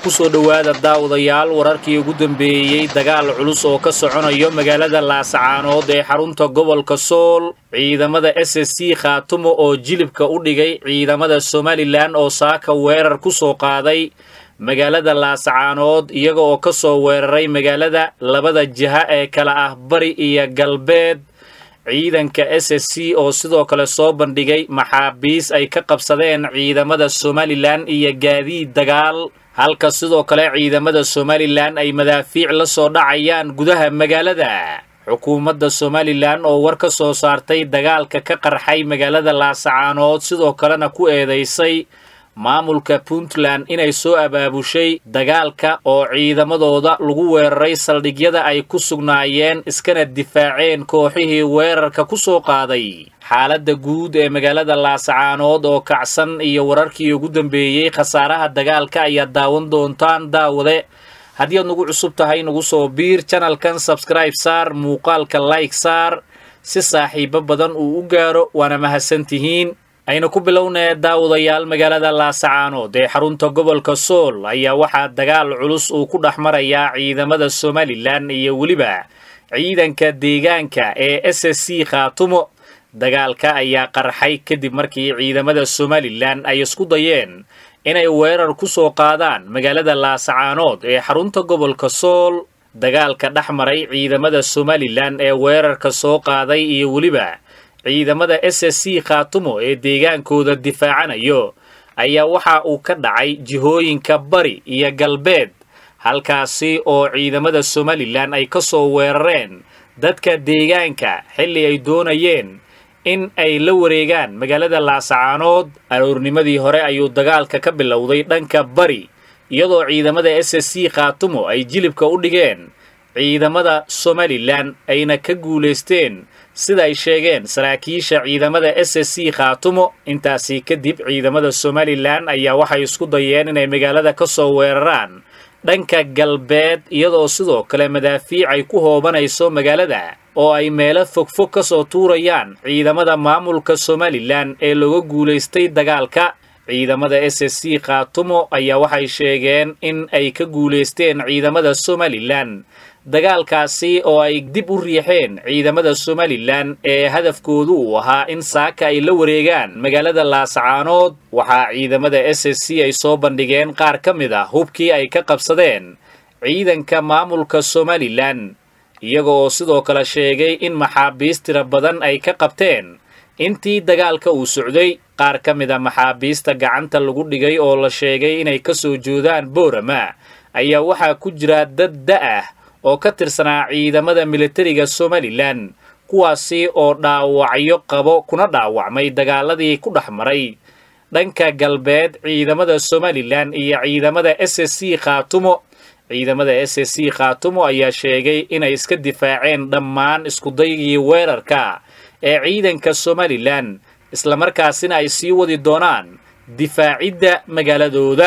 kusoo dhowaada daawadayaal wararkii ugu dambeeyey dagaal culus oo ka soconayo magaalada laasacaanood ee xarunta gobolka sool ciidamada s s c khaatumo oo jilibka u dhigay ciidamada somalilan oo saaka weerar ku soo qaaday magaalada laasacaanood iyaga oo ka soo weeraray magaalada labada jiha ee kala ah bari iyo galbeed ciidanka s s c oo sidoo kale soo bandhigay maxaabiis ay ka qabsadeen ciidamada somalilan iyo gaadiid dagaal halka sidoo kale ciidamada somalilan ay madaafiic la soo dhacayaan gudaha magaalada xukuumadda somalilan oo war ka soo saartay dagaalka ka qarxay magaalada laasacaanood sidoo kalena ku eedaysay maamulka puntland inay soo abaabushay dagaalka oo ciidamadooda lagu weeraray saldhigyada ay ku sugnaayeen iskana difaaceen kooxihii weerarka ku soo qaaday xaaladda guud ee magaalada laasacaanood oo kacsan iyo wararkii ugu dambeeyey khasaaraha dagaalka ayaad daawan doontaan daawade haddii aad nagu cusub tahay nagu soo biir janalkan sabskribe saar muuqaalka like saar si saaxiibo badan uu u gaaro waana mahadsantihiin aynu ku bilownee daawadayaal magaalada laasacaanood ee xarunta gobolka sool ayaa waxaa dagaal culus uu ku dhex marayaa ciidamada somalilan iyo weliba ciidanka deegaanka ee s s c khaatumo dagaalka ayaa qarxay kadib markii ciidamada somalilan ay isku dayeen inay weerar ku soo qaadaan magaalada laasacaanood ee xarunta gobolka sool dagaalka dhex maray ciidamada somalilan ee weerarka soo qaaday iyo weliba ciidamada s s c khaatumo ee deegaankooda difaacanayo ayaa waxa uu ka dhacay jihooyinka bari iyo galbeed halkaasi oo ciidamada somalilan ay ka soo weerareen dadka deegaanka xilli ay doonayeen in ay la wareegaan magaalada laasacaanood aroornimadii hore ayuu dagaalka ka bilowday dhanka bari iyadoo ciidamada s s c khaatumo ay jilibka u dhigeen ciidamada somalilan ayna ka guulaysteen sida ay sheegeen saraakiisha ciidamada s s c khaatumo intaasi kadib ciidamada somalilan ayaa waxay isku dayeen inay magaalada ka soo weeraraan dhanka galbeed iyadoo sidoo kale madaafiic ay ku hoobanayso magaalada oo ay meelo fogfog ka soo tuurayaan ciidamada maamulka somalilan ee looga guulaystay dagaalka ciidamada s s c khaatumo ayaa waxay sheegeen in ay ka guulaysteen ciidamada somalilan dagaalkaasi oo ay dib u riixeen ciidamada somalilan ee hadafkoodu uu ahaa in saaka ay la wareegaan magaalada laasacaanood waxaa ciidamada s s c ay soo bandhigeen qaar ka mid ah hubkii ay ka qabsadeen ciidanka maamulka somalilan iyaga oo sidoo kale sheegay in maxaabiis tira badan ay ka qabteen intii dagaalka uu socday qaar ka mid a maxaabiista gacanta lagu dhigay oo la sheegay inay ka soo joodaan boorama ayaa waxaa ku jira dad da-ah oo ka tirsanaa ciidamada militariga somalilan kuwaasi oo dhaawacyo qabo kuna dhaawacmay dagaaladii ku dhex maray dhanka galbeed ciidamada somalilan iyo ciidamada s s c khaatumo ciidamada s s c khaatumo ayaa sheegay inay iska difaaceen dhammaan iskudaygii weerarka ee ciidanka somalilan islamarkaasina ay sii wadi doonaan difaacidda magaaladooda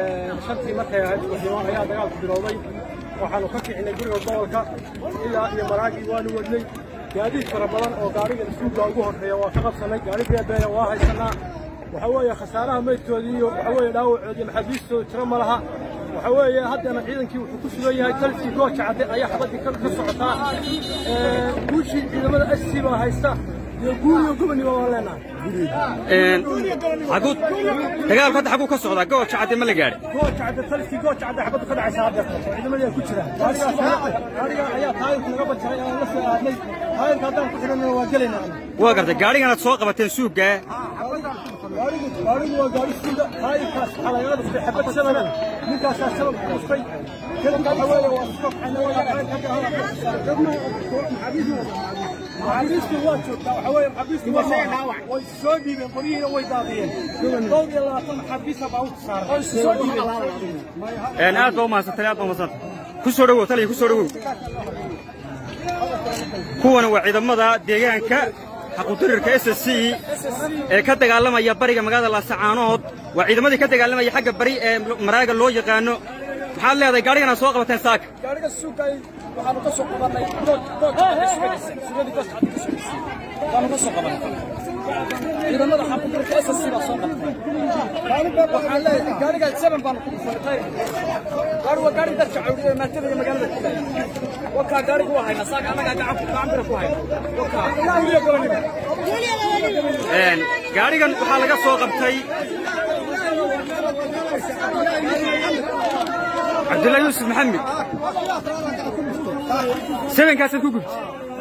waxaanu ka kicinay guriga gobolka ilaa iyo maraagii waanu wadnay gaadiid fara badan oo gaariga isuuga ugu horreeya waa ka qabsanay gaari beebeeya waa haysanaa waxa weeye khasaaraha maydkoodii iyo waxa weeye dhaawacoodii maxaabiistooda tiro ma laha waxa weeye haddana ciidankii wuxuu ku sugan yahay dalkii gooja cadde ayaa xabaddii ka socotaa guushii ciidamada s c baa haysta iyo guuriyo gobonniba waan leenahay xaguu dagaalku hadda xaguu ka socdaa gooja cadde ma la gaadhi gooja cadde talkii gooja cadde xabadda ka dhacaysa hadda ciidamadii ay ku jiraan gaariga ayaa taayirka naga bajaray aan la soo aadnay taayirka haddaan ku xidhanna waa gelaynaa waa gartay gaadhiganaad soo qabateen suuggaa gaarigu waa gaari suuga taayirkaas waxaa lagaga dhuftay xabad shabana ninkaasaa shabab ku dhuftay kadib waxa weeye waa iska maxaabiistu waa joogtaa waxa weeye maxaabiistu way soo dhiibeen qoryihiina way daadiyeen dhowr iyo labaatan maxaabiisa baa u saaran soo dhiibeen aad baa umahadsantay aad baa umahadsantay ku soo dhowow taliya ku soo dhowow kuwana waa ciidamada deegaanka xaqudirirka s s c ee ka dagaalamaya bariga magaalada laasacaanood waa ciidamadii ka dagaalamaya xagga bari ee maraaga loo yaqaano maxaad leedahay gaadhiganaad soo qabateen saaka gaariga suugay waxaanu ka soo qabanay sugadii gooska waanu ka soo qabanay ciidamada xaquuqda SSC baa soo qabtay waxaan leeyahay gaariga seven baan ku dhufanay gaari waa gaari dadka cawdiya ee maatada iyo magaalada ku leeyahay wakaa gaariga waa hayna saaka annagaa gacan ku gacan bira ku hayna wakaa ilaa weliya gabanima gaadhigan waxaa laga soo qabtay cabdullaahi yuusuf maxamed sebenkaasaad ku gubtay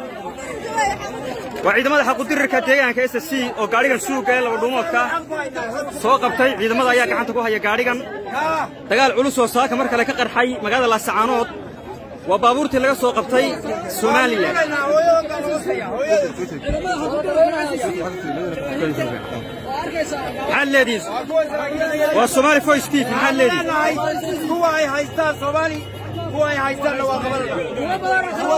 waa ciidamada xaqudirirka deegaanka s c oo gaadhigan suuga ee laba dhuumoodka soo qabtay ciidamada ayaa gacanta ku haya gaadhigan dagaal culus oo saaka mar kale ka qarxay magaalada laasacaanood waa baabuurtii laga soo qabtay somalilan maxaad leedihiin waa somaali voice tv maxaad leedihiin kuwa ay haystaan soomaali kuwa ay haystaanna waa qabanada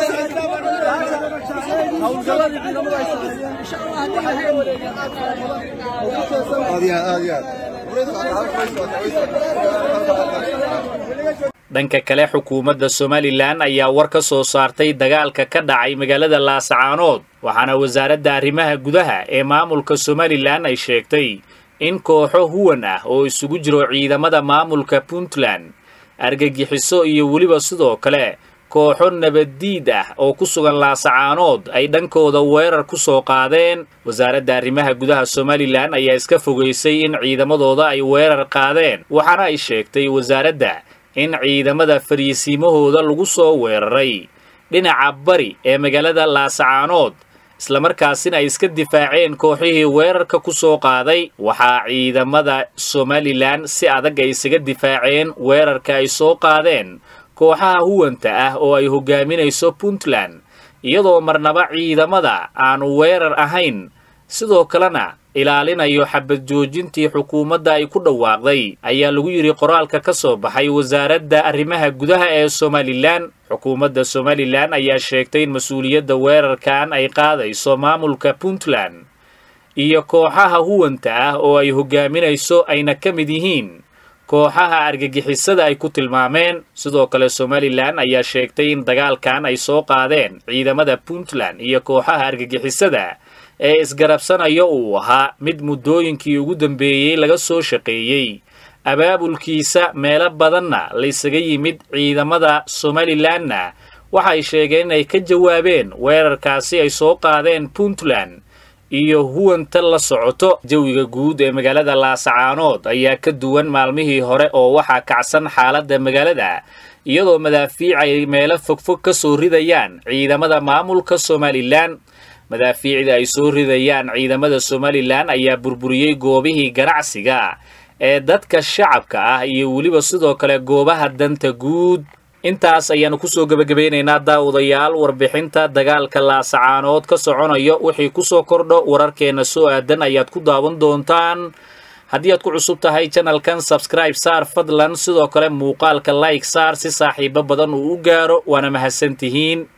dhanka kale xukuumadda somalilan ayaa war ka soo saartay dagaalka ka dhacay magaalada laasacaanood waxaana wasaaradda arrimaha gudaha ee maamulka somalilan ay sheegtay in kooxo huwan ah oo isugu jiro ciidamada maamulka puntland argagixiso iyo weliba sidoo kale kooxo nabaddiid ah oo ku sugan laasacaanood ay dhankooda weerar ku soo qaadeen wasaaradda arrimaha gudaha somalilan ayaa iska fogaysay in ciidamadooda ay weerar qaadeen waxaana ay sheegtay wasaaradda in ciidamada fariisiimahooda lagu soo weeraray dhinaca bari ee magaalada laasacaanood islamarkaasina ay iska difaaceen kooxihii weerarka ku soo qaaday waxaa ciidamada somalilan si adag ay isaga difaaceen weerarka ay soo qaadeen kooxaha huwanta ah oo ay hogaaminayso puntland iyadoo marnaba ciidamada aanu weerar ahayn sidoo kalena ilaalinayo xabad joojintii xukuumadda ay ku dhawaaqday ayaa lagu yidhi qoraalka ka soo baxay wasaaradda arrimaha gudaha ee somalilan xukuumadda somalilan ayaa sheegtay in mas-uuliyadda weerarkan ay qaadayso maamulka puntland iyo kooxaha huwanta ah oo ay hogaaminayso ayna ka mid yihiin kooxaha argagixisada ay ku tilmaameen sidoo kale somalilan ayaa sheegtay in dagaalkan ay soo qaadeen ciidamada puntland iyo kooxaha argagixisada ee isgarabsanayo uu ahaa mid muddooyinkii ugu dambeeyey laga soo shaqeeyey abaabulkiisa meelo badanna laysaga yimid ciidamada somalilanna waxay sheegeen inay ka jawaabeen weerarkaasi ay soo qaadeen puntland iyo huwanta la socoto jawiga guud ee magaalada laasacaanood ayaa ka duwan maalmihii hore oo waxaa kacsan xaaladda magaalada iyadoo madaafiic ay meelo fogfog ka soo ridayaan ciidamada maamulka somalilan madaafiicda ay soo ridayaan ciidamada somalilan ayaa burburiyey goobihii ganacsiga ee dadka shacabka ah iyo weliba sidoo kale goobaha danta guud intaas ayaannu kusoo gebagabeynaynaa daawadayaal warbixinta dagaalka laasacaanood ka soconayo wixii kusoo kordho wararkeenna soo aadan ayaad ku daawan doontaan haddii aad ku cusub tahay janalkan sabscribe saar fadlan sidoo kale muuqaalka like saar si saaxiibo badan uu u gaaro waana mahadsantihiin